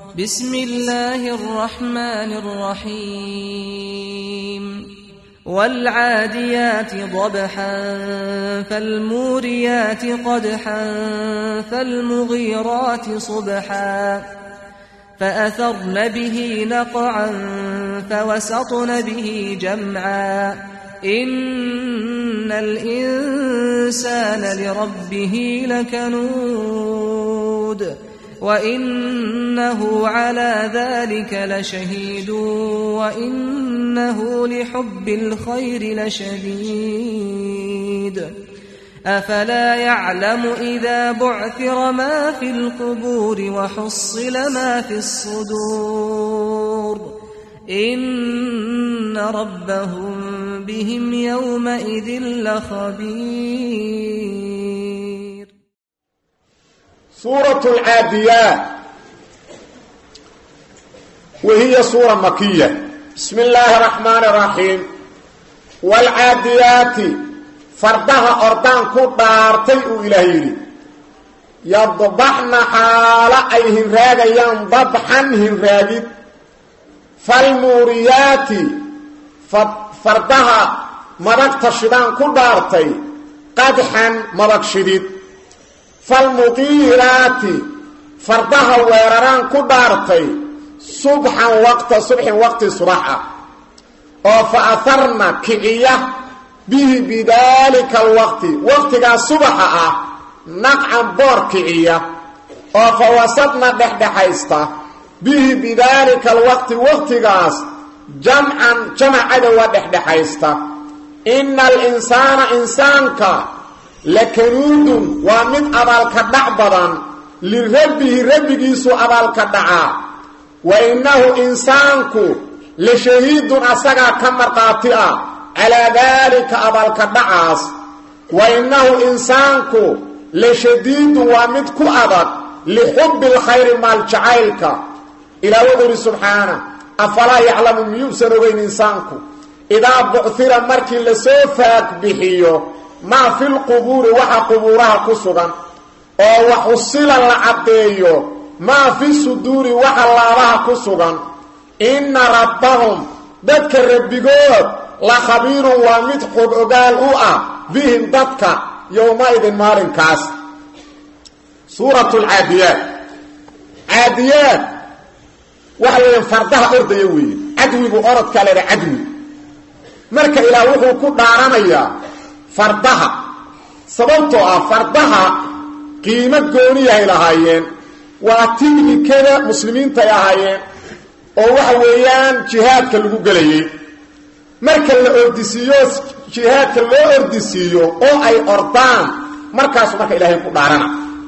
بسم الله الرحمن الرحيم والعاديات ضبحا فالموريات قدحا فالمغيرات صبحا فأثرن به نقعا فوسطن به جمعا إن الإنسان لربه لكنود وإنه على ذلك لشهيد وإنه لحب الخير لشديد أفلا يعلم إذا بعثر ما في القبور وحصل ما في الصدور إن ربهم بهم يومئذ لخبير سورة العاديات وهي سورة مكية بسم الله الرحمن الرحيم والعاديات فردها أردان كدارتي إلهيري يضبحن حال أي هنراغيان ضبحا هنراغي فالموريات فردها مدق تشدان كدارتي قدحا مدق شديد فالمغيرات فردها ويرران كدارتي صبحا وقت صبح وقت صباحا فأثرنا كعية به بذلك الوقت وقت صبحا نقعا بور كعية فوسطنا دحدحيستا به بذلك الوقت وقت جمعا جمع عدوى دحدحيستا إن الإنسان إنسانك لكنود ومن أبالك دعبضا لربه ربه سو أبالك دعا وإنه إنسانك لشهيد أسقى كمرقاتئة على ذلك أبالك دعاس وإنه إنسانك لشديد ومدك أبد لحب الخير مال جعيلك إلى وضر سبحانه أفلا يعلم ميوسن وين إنسانك إذا بعثر مركي لسوفاك بحيو ما في القبور وحا قبورها كسغا او وحصل العبديو ما في الصدور وحا اللابها كسغا إن ربهم ذاتك الربقود لخبير ومدحب أقال أؤى بهم ذاتك يومئذ مارن كاس سورة العاديات عاديات وحوين فردها أرض يوي عدوي بأرض كالي عدوي مركا إلى وحو كدارانيا fardaha sababtoo ah fardaha qiimo gooniyahay lahaayeen waa tignikada muslimiinta ay ahaayeen oo waxa weeyaan jihaadka lagu gelayay marka la ordisiiyo jihaadka loo ordisiiyo oo ay ordaan markaasu marka ilaahay ku dhaarana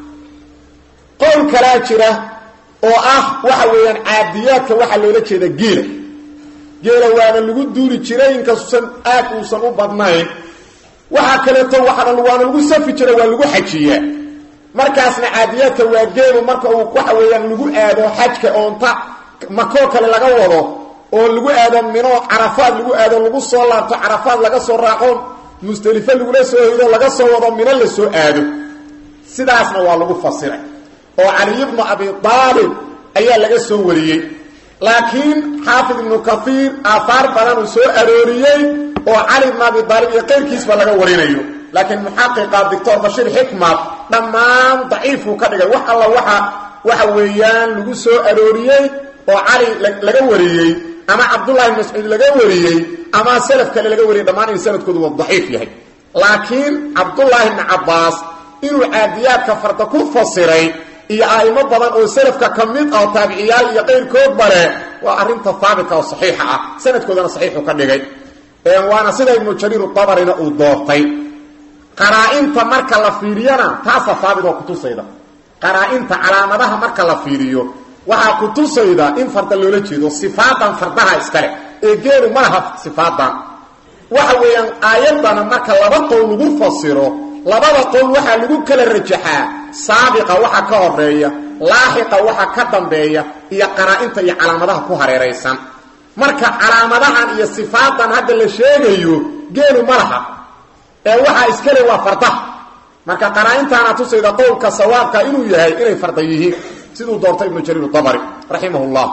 qowl kalaa jira oo ah waxa weeyaan caadiyaadka waxaa loola jeeda geela geela waana lagu duuli jiray inkasuusan aad uusan u badnayn waxaa kaleeto waana waana lagu safi jira waa lagu xajiyaa markaasna caadiyaadka waa geelu marka uu waxa weeyaan lagu aado xajka oonta makoo kale laga wado oo lagu aado mino carafaad lagu aado lagu soo laabto carafaad laga soo raaco musdelifo lagula soo hido laga soo wado mino la soo aado sidaasna waa lagu fasiray oo cali ibnu abi aalib ayaa laga soo wariyey laakiin xaafid ibnu kaiir aahaar badan uu soo arooriyey oo cali ibn abi aalib iyo qayrkiisba laga warinayo laakiin muxaqiqa doctor bashiir xikmat dhammaan daciifuu ka dhigay wax alla waxa waxa weeyaan lagu soo arooriyey oo cali laga wariyey ama cabdullahi ibn mascuud laga wariyey ama salaf kale laga wariyey dhammaan in sanadkoodu waa daciif yahay laakiin cabdullaahi ibni cabbaas inuu caadiyaadka farda ku fasiray iyo a'imo badan oo salafka ka mid ah oo taabiciyaal iyo qayrkoodba leh waa arrinta haabitka oo saxiixa ah sanadkoodana saxiixuu ka dhigay waana sida ibnu jariir abarina uu doortay qaraa-inta marka la fiiriyana taasa haabit oo kutusayda qaraa-inta calaamadaha marka la fiiriyo waxaa kutusayda in farda loola jeedo sifaadan fardaha iskale ee geelu ma laha sifaadan waxa weeyaan aayadana marka laba qowl lagu fasiro labada qowl waxaa lagu kala rajaxaa saabiqa waxa ka horeeya laaxiqa waxa ka dambeeya iyo qaraa-inta iyo calaamadaha ku hareeraysan marka calaamadahan iyo sifaadan hadda la sheegayo geelu ma laha ee waxaa iskale waa fardaha marka qaraa-intaana tusayda qowlka sawaabka inuu yahay inay farda yihiin siduu doortay ibnu jariir dabari raximah llah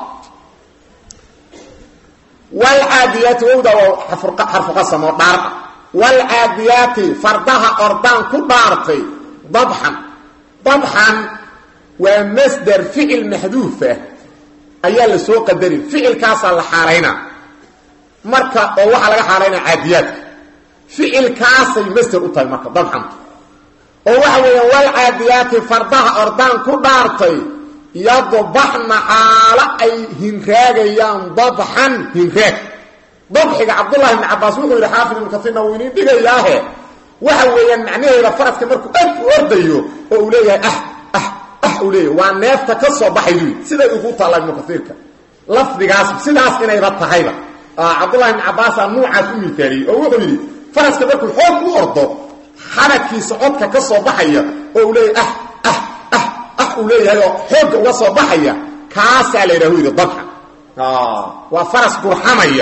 wlcaadiyaati wowda waa xarfu qasam oo dhaarqa wlcaadiyaati fardaha ordaan ku dhaartay dabxan dabxan waa masder ficil maxduufa ayaa la soo qadarin ficilkaasaa la xaalaynaa marka oo waxaa laga xaalaynaa caadiyaadka ficilkaasay masder u tahay marka dabxanta oo waxa weeyaan walcaadiyaati fardaha ordaan ku dhaartay yadbaxna xaalo ay hinraagayaan dabxan hinraag dabxiga cabdullahi ibni cabaas wuxuu yidhi xaafid ibnu kasiirna wuu iniin dhigayaahe waxa weeyaan macnaheeda faraska markuu aad u ordayo oo uu leeyahay ah ah ah uu leeyahay waa neefta ka soo baxay buu yidhi siday ugu taalla ibnu kasiirka lafdigaas sidaas inayba tahayba cabdullahi ibni cabaasaa nuucaas u miitaaliyey oo wuxuu yidhi faraska markuu xoog u ordo xaragkiisa codka ka soo baxaya oo uu leeyahay ah ah ah ah uu leeyahay oo xoogga uga soo baxaya kaasaa la yidhaha u yidhi dabxa waa faras gurxamaya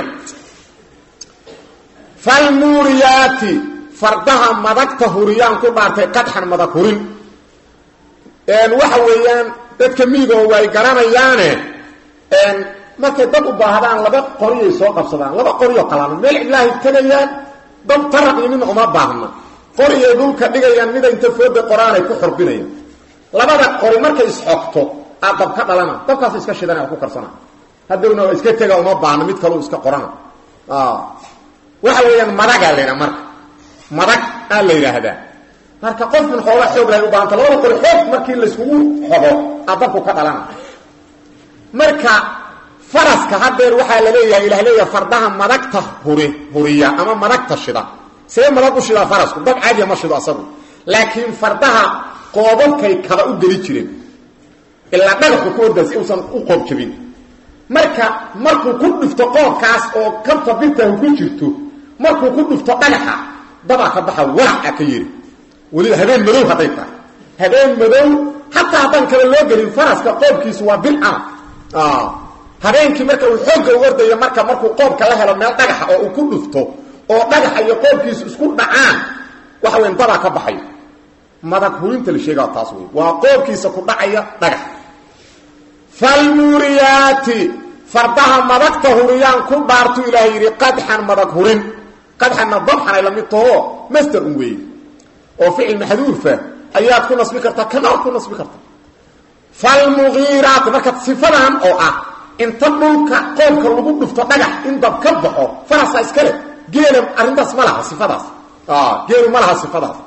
falmuuriyaati fardaha madagta huriyaan ku dhaartay qadxan madag hurin waxa weeyaan dadka miigoo way garanayaane markay dad u baahdaan laba qoriyay soo qabsadaan laba qoriyoo kalaana meel cidlaahay tegayaan dad taraq iyo midna uma baahna qoriyay dhulka dhigayaan mida inta fooda qoraanay ku xorbinayaan labada qori markay isxogto aa dab ka dhalana dabkaas iska shidana oo ku karsana hadowna waa iska tega uma baahno mid kaleu iska qorana waxa weeyaan madagaa la yidhaha marka madag aa la yidhaahdaa marka qofkan xoogaa xoog lahay u baahanta labada qori xoog markii layskugu xogo aa dabku ka dhalana marka faraska hadeer waxaa la leeyahay ilah leeyahay fardaha madagta huri huriya ama madagta shida see madag u shidaa farasku dab caadiya ma shido asagu laakiin fardaha qoobabkay kaba u geli jireen ilaa dhagaxu ku ordaa si uusan u qoob jabin marka markuu ku dhufto qoobkaas oo kabta birtahu ku jirto markuu ku dhufto dhagaxa dabaa ka baxa walaca ka yiri weliba habeen madow hadday tahay habeen madow xataa haddaan kale loo gelin faraska qoobkiisu waa bil ama habeenkii marka uu xoogga u ordayo marka markuu qoobka la helo meel dhagaxa oo uu ku dhufto oo dhagaxa iyo qoobkiisu isku dhacaan waxa weyn dabaa ka baxayo madag hurinta la sheegaa taas wey waa qoobkiisa ku dhacaya dhagax falmuuriyaati fardaha madagta huriyaan ku dhaartu ilaahay yidhi qadxan madag hurin qadxanna dabxan ay la mid taho master un weeye oo ficil maxduufa ayaad ku nasbi kartaa kanaad ku nasbi kartaa falmugiiraati marka sifadan oo ah inta dhulka qoobka lagu dhufto dhagax in dab ka baxo farasa iskale geela arrintaas ma laha sifadaas geelu ma laha sifadaas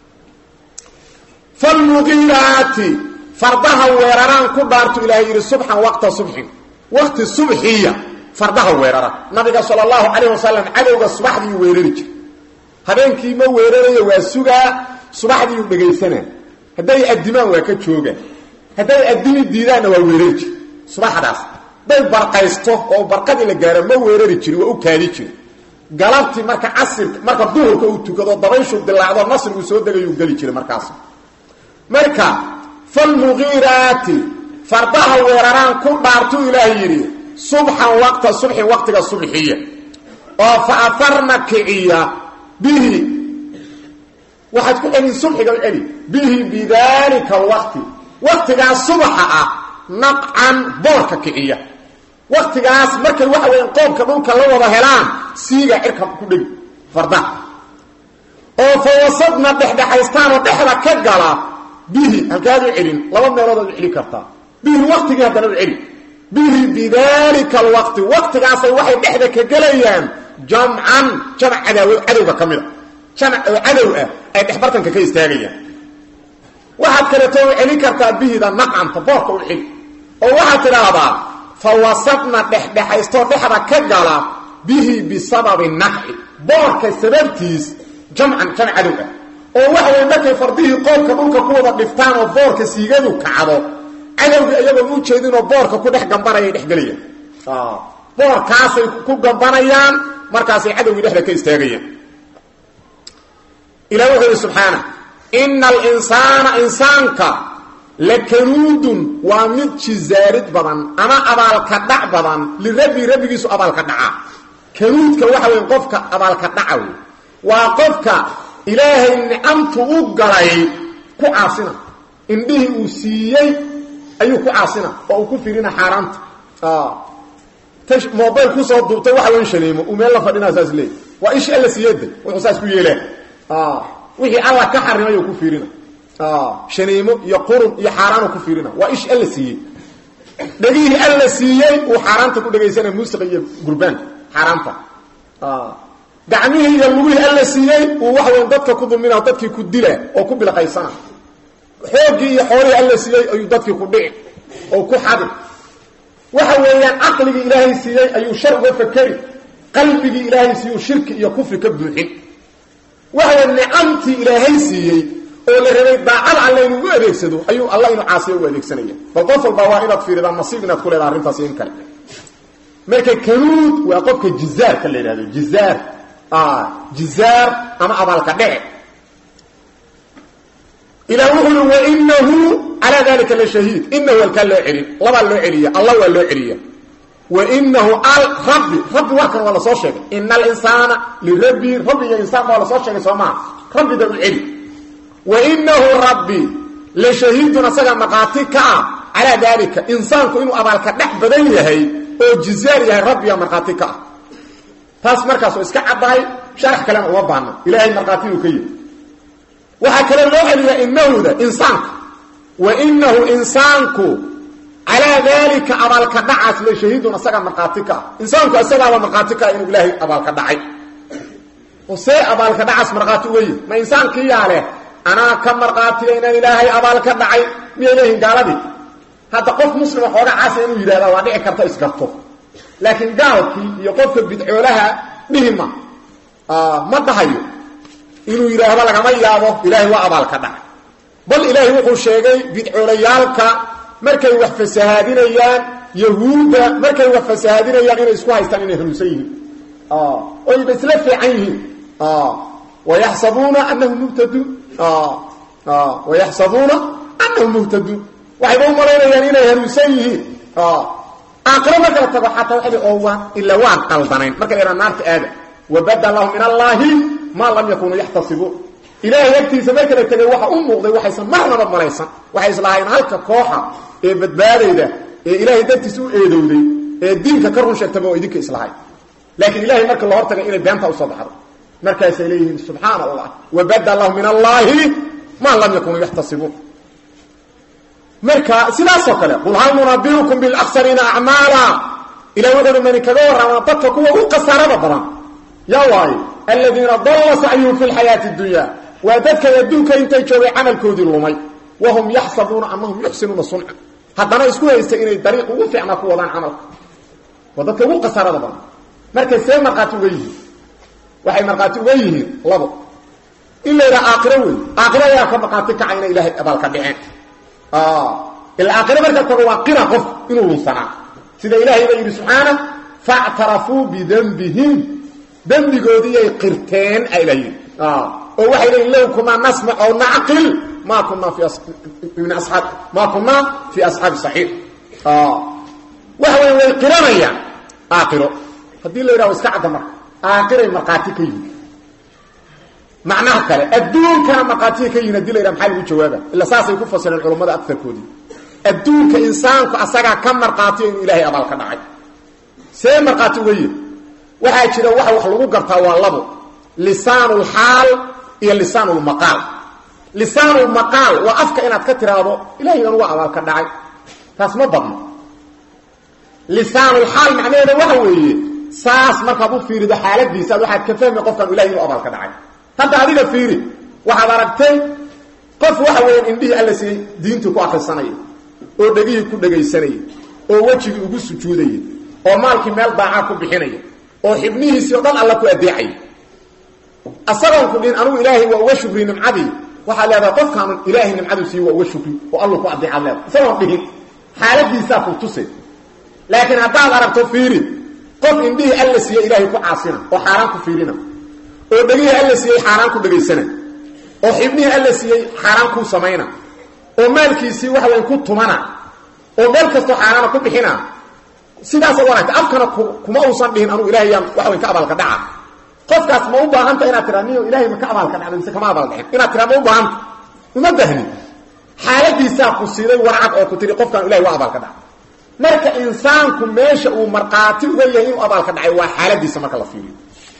falmugiiraati fardaha weeraraan ku dhaartu ilaahay yidhi subxan waqta subxin waqti subxiya fardaha weerara nabiga sala allahu calayh wasalam cadowga subaxdiiu weerari jira habeenkii ma weerarayo waa sugaa subaxdiiu dhegaysanaa hadday addimaan waa ka jooga hadday addimi diidaanna waa weerari jir subaxdaas hadday barqaysto oo barqadii la gaaro ma weerari jiri waa u kaadi jiri galabtii marka casirka marka duhurka uu tukado dabayshu dilaacdo nasrigu soo degayuu geli jiray markaas marka falmugiiraati fardaha weeraraan ku dhaartuu ilaahay yidhi subxan waqta subxin waqtiga subxiya oo fa afarna kiciya bihi waxaad ku celin subxiga u celi bihi bidaalika alwaqti waqtigaas subaxa ah naqcan boorka kiciya waqtigaas markay waxa weyan qoobka dhulka la wada helaan siiga cirka ku dhegi fardaha oo fa wasadna dhexdhexaystaanoo dhexda ka gala bihi halkaad u celin laba meeloodaad u celi kartaa bihi waqtigii haddana u celi bihi bidalika alwaqti waqtigaasay waxay dhexda ka gelayaan jamcan jamac cadaaw cadowga ka mida jamac oo cadow ah ay dhexbartanka ka istaagayaan waxaad kaleeto u celin kartaa bihida naqcanta boorka u celi oo waxaad tidhaahdaa fa wasadna dhexdhexaystoo dhexda ka gala bihi bisababi naqci boorka sababtiis jamcan jamac cadow ah oo waxa way markay fardihii qoobka dhulka ku wada dhiftaan oo boorka siigadu kacdo cadowgii iyagoon u jeedinoo boorka ku dhex gambanayay dhexgelayaan boorkaasay ku gambanayaan markaasay cadowgii dhexda ka istaagayaan ilah wuxuu yidhi subxaana ina alinsaana insaanka lakanuudun waa mid jizaarid badan ama abaalka dhac badan lirabbi rabbigiisu abaalka dhaca kanuudka waxa wey qofka abaalka dhaca wey waa qofka ilaahay nicamtu u galay ku caasina indhihii uu siiyey ayuu ku caasina oo uu ku firina xaaraanta ta mobile kusoo duubtay waxa weyn shaniimo uu meel la fadhinaa saas leey waa ish alla siiyada wuxuu saas ku yeelaa wixii alla ka xarimay uu ku fiirina shaniimo iyo qurun iyo xaaraan ku fiirina waa ish alla siiyey dhagihii alla siiyey uu xaaraanta ku dhagaysanaya muusiqa iyo gurbaanka xaaraanta gacmihii iyo lugihii alla siiyey uu waxa weyn dadka ku dulmina dadkii ku dila oo ku bilaqaysana xoogii iyo xoolihii alla siiyey ayuu dadkii ku dhici oo ku xadi waxa weeyaan caqligii ilaahay siiyey ayuu shar uga fakeri qalbigii ilaahay siiyuu shirki iyo kufri ka buuxin waxa weya nicamtii ilaahay siiyey oo la rabay daacad alle inuu u adeegsado ayuu alla inuu caasiyo u adeegsanaya bal qof walba waa inaad fiiridaa nasiib inaad ku leedaha arrintaas in kale marka kanuud waa qofka jizaarka la yidhahdo jizaar jizaar ama abaalka dhece ilah wuxuu i wainahu calaa dalika la shahiid inahu alkaa loo celin labaa loo celiya allah waa loo celiya wainahu rabbi rabbi warkan waa lasoo sheegay ina alinsaana lirabbi rabbi iyo insaan baa lasoo sheegay soo maha rabbida u celi wainahu rabbi la shahiidun asaga maqaati ka ah calaa dalika insaanku inuu abaalka dhex badan yahay oo jizaar yahay rabbiga markhaati ka ah taas markaas oo iska caddahay sharax kalena uma baahna ilaahay markhaatiyuu ka yihi waxaa kale loo celiyaa inahuda insaanka wa inahu insaanku calaa daalika abaalka dhacaas la shahiidun asagaa markhaati ka ah insaanku isagaaba markhaati ka ah inuu ilaahay abaalka dhacay oo see abaalka dhacaas markhaati uga yihi ma insaankii yaa leh anaa ka markhaatiya inaan ilaahay abaalka dhacay miyay leeyihin gaaladii hadda qof muslima xooga caasa inuu yidhahda waa dhici karta isgarto laakiin gaalkii iyo qofka bidcoolaha dhihima ma dhahayo inuu yidhaahdo lagama yaabo ilaahay waa abaalka dhacay bal ilaahay wuxuu sheegay bidcoolayaalka markay wax fasahaadinayaan yahuudda markay wax fasahaadinayaan inay isku haystaan inay hanuunsan yihiin oyba isla fiican yihiin wayaxsabuuna anahum muhtaduun wayaxsabuuna anahum muhtaduun waxayba u malaynayaan inay hanuunsan yihiin aakhiro marka la tago xataa waxay oo waan ila waan qaldanayn marka la yidhaha naarta aada wabada lahum min allaahi maa lam yakunuu yaxtasibuun ilaahay agtiisa marka la tegay waxa u muuqday waxaysan marnaba malaysan waxay islahayn halka kooxa ee badbaadayda ee ilaahay dartiisa u eedowday ee diinka ka run sheegtaba oo idinka islahay laakiin ilahay marka la hortagay inay beenta usoo baxdo markaasay leeyihiin subxaana allah wabada lahum min allaahi maa lam yakunuu yaxtasibuun marka sidaasoo kale qul hal nunabiukum bilaksariina acmaala ilahay wuxuuhi mani kaga warramaa dadka kuwa u khasaarada badan yaa waayo aladiina dalla sacyuhum fi lxayaati dunya waa dadkay adduunka intay joogay camalkoodii lumay wahum yaxsabuuna anahum yuxsinuuna sunca haddana isku haysta inay dariiq ugu fiicnaa ku wadaan camalka waa dadka ugu khasaarada badan markay see markhaati uga yihiin waxay markhaati uga yihiin labo in la yidhaha aakhiro wey aakhiro ayaa ka markhaati kaca inay ilaahay abaalka dhiceen ilaa aakhiro marka tago waa qira qof inuu lunsanaa sida ilaahay ba yidhi subxaana factarafuu bidembihim dembigoodiiyay qirteen ayla yidhi oo waxay leeyiin low kunaa nasmac ow nacqil ma kunaa fi min asaab ma kunaa fi asxaabi saxiix waxa wey way qiranayaan aakhiro haddii la yidhaho iska cadda marka aakhiray markhaati ka yihin macnaha kale adduunkana markhaatiya ka yihin hadii la yidhaha maxaa lagu jawaaba illa saasay ku fasireen culammada agarkoodii adduunka insaanku asagaa ka markhaatiyo inuu ilaahay abaal ka dhacay see markhaati uga yihi waxaa jira waxa wax lagu gartaa waa labo lisaanulxaal iyo lisaanulmaqaal lisaanulmaqaal waa afka inaad ka tiraahdo ilahay anuga abaal ka dhacay taas ma badno lisaanulxaal macnaheeda waxa weeye saas markaad u fiirido xaaladiisaad waxaad ka fahmi qofkan ilahay inuu abaal ka dhacay hadda adiga fiiri waxaad aragtay qof waxa weeyaan indhihii alla siiyey diintii ku akrisanaya oo dhegihii ku dhegaysanaya oo wejigii ugu sujuudaya oo maalkii meel daacaa ku bixinaya oo xibnihiisii o dhan alla ku adeecaya asagoon ku dhihin anugu ilaahay waa uga shukri nimcadii waxaad leedahay qofkaanu ilaahay nimcaduu siiye waa uga shukri oo allu ku adeecaad leedahay isagoon dhihin xaaladiisaa ku tuse laakiin haddaad aragto fiiri qof indhihii alla siiye ilaahay ku caasina oo xaaraan ku fiirina oo dhegihii alla siiyey xaaraan ku dhegaysana oo xibnihii alla siiyey xaaraan kuu samayna oo maalkiisii waxa weyn ku tumana oo meel kastoo xaaraana ku bixina sidaasad aragta afkana kuma uusan dhihin anugu ilahay yaan waxa weyn ka abaalka dhaca qofkaas ma u baahanta inaad tiraa niyo ilahay ma ka abaalka dhacda mise kama abaal dhicin inaad tiraa ma u baahanta uma bahni xaaladiisaa ku siiday warcad oo ku tihi qofkan ilahay waa abaalka dhacay marka insaanku meesha uu markhaati uga yahay inuu abaalka dhacay waa xaaladiisa marka la fiiriyo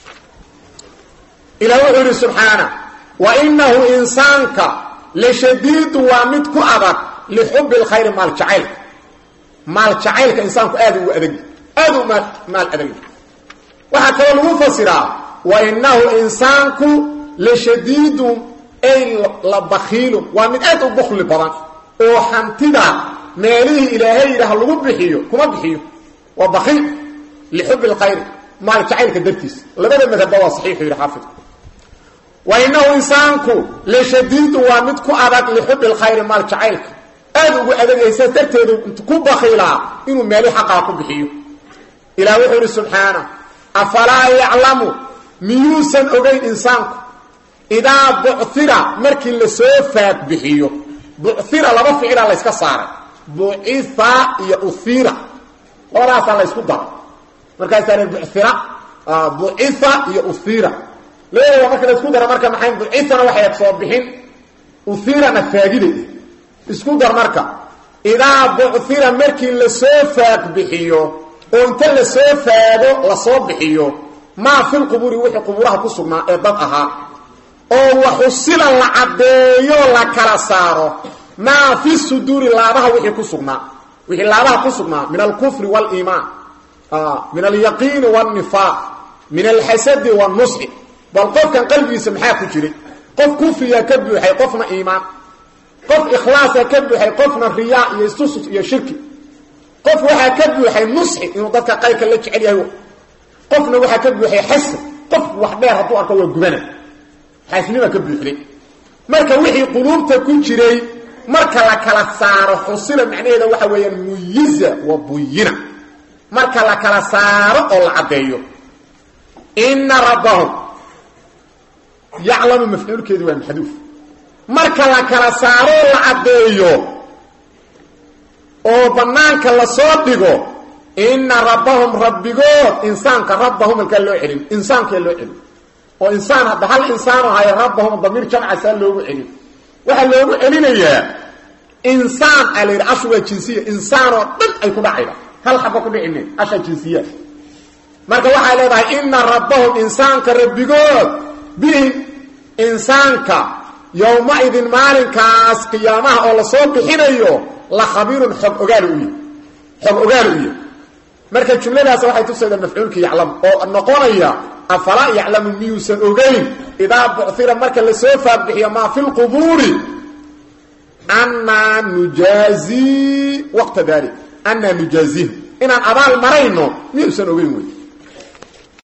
ilah wuxuu yidhi subxaana wa inahu insaanka lashadiidu waa mid ku adag lixubbi lkhayri maal jacaylka maal jacaylka insaanku aad ugu adagi aad u maal maal adagi waxaa kaloo lagu fasiraa wa inahu insaanku lashadiidu ay la bakiilu waa mid aad u bukli badan oo hantida meelihii ilaahay yidhaah lagu bixiyo kuma bixiyo waa bakiil lixubbi lkhayri maal jacaylka dartiisa labada madhabba waa saxiixu yidhi xaafidku wa inahu insaanku lashadiidu waa mid ku adag lixubbi lkhayri maal jacaylka aad ugu adagaysa darteedu int ku bakiilaa inuu meelihii xaqaa ku bixiyo ilaah wuxuu yidhi subxaana afalaa yaclamu miyuusan ogeyn insaanku idaa bucira markii lasoo faag bixiyo bucira laba ficila layska saaray bucia iyo uira labadaasaa laysku daro markaasaa bucira bucia iyo uira labadooda marka laysku daro marka maxay bucitana waxay soo bixin uirana faagida isku dar marka idaa bucira markii lasoo faag bixiyo oo inta lasoo faago lasoo bixiyo maa filqubuuri wixii qubuuraha ku sugnaa ee dad ahaa oo waxusila la caddeeyo la kala saaro maa fi suduuri laabaha wixii ku sugnaa wixii laabaha ku sugnaa min alkufri waliimaan min alyaqiini wاlnifaaq min alxasadi wاnusxi bal qofkan qalbigiisa maxaa ku jiray qof kufriyaa ka buuxay qofna iimaan qof ikhlaasa ka buuxay qofna riyaa iyo istusus iyo shirki qof waxaa ka buuxay nusxi inuu dadka qayrka la jecel yahay qofna waxaa ka buuxay xasan qof wax dheer hadduu arko waa gubana xaasnima ka buuxday marka wixii quluubta ku jiray marka la kala saaro xusila macnaheeda waxa weeyaan muyiza wa buyina marka la kala saaro oo la caddeeyo ina rabbahum yaclamu mafcuulkeedu waa maxduuf marka la kala saaro oo la caddeeyo oo banaanka lasoo dhigo ina rabbahum rabbigood insaanka rabbahum halkaa loo celin insaankaa loo celin oo insaan hadda hal insaano hay rabbahum damiir jamca saa loogu celin waxaa loogu celinayaa insaan a la yidhi ashu waa jinsiya insaanoo dhan ay ku dhacayda hal xaba ku dhicine asha jinsiya marka waxay leedahay ina rabbahum insaanka rabbigood bihim insaanka yowma-idin maalinkaas qiyaamaha oo lasoo bixinayo la khabiirun xog ogaal u xog ogaal u yahy marka jumladaas waxay tusaydaa mafcuulka yaclam oo noqonaya afalaa yaclamu miyuusan ogeyn idaa bucira marka lasoo faagbixiyo maa fi lqubuuri annaa nujaazii waqta dalik annaa nujaazihim inaan abaal marayno miyuusan ogeyn wey